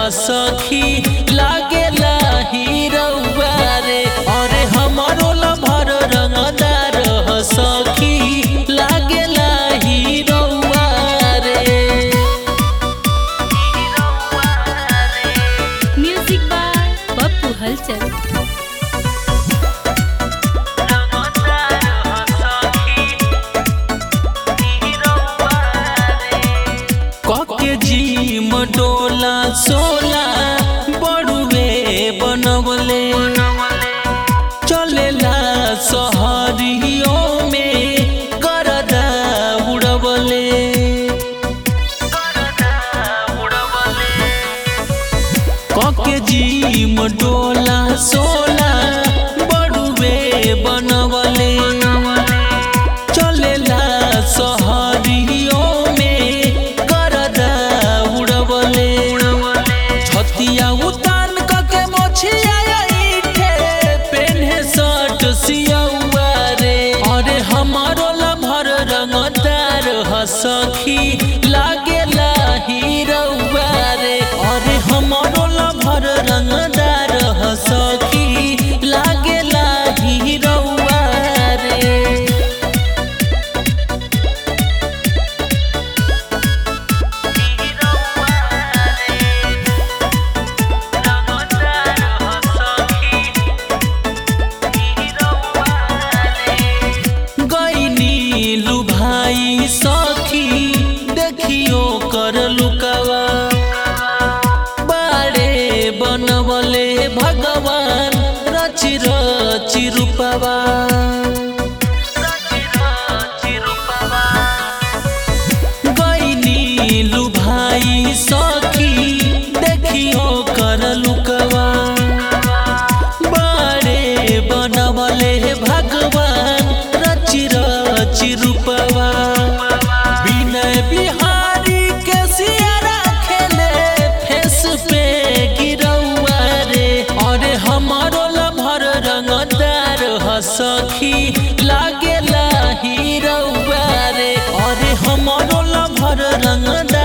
सखी लागेला हीरौआ रे अरे हमारो लभर रंगदार ह सखी लागेला हीरौआ रे म्यूजिक बाय पप्पू हलचल कके जी मडोला सोला बड़ुए बनवले चलेला सहरियों में करदा उड़वले कके जी मडोला सोला बड़ुए बनवले चलेला सहरियों में करदा उड़वले छतिया उतान कके मोछिया ईठे पेन्हे शर्ट सियौआ रे अरे हमारो लभर रंगदार ह सखी लागेला हीरौआ रे अरे हमारो लभर रंगदार ह सखी लागेला हीरौआ रे गईनी लुभाई सखी देखियो कर लुकावा बाड़े बनवले भगवान रचि रचि रूपवा गईनी लुभाई सखी देखियो कर लुकवा बाड़े बनवले भगवान रचि रचि रूपवा विनय बिहारी के सियारा खेले फेस पे गिरौआ रे अरे हमारो लभर रंगदार ह सखी लागेला हीरौआ रे अरे हमारो लभर रंगदार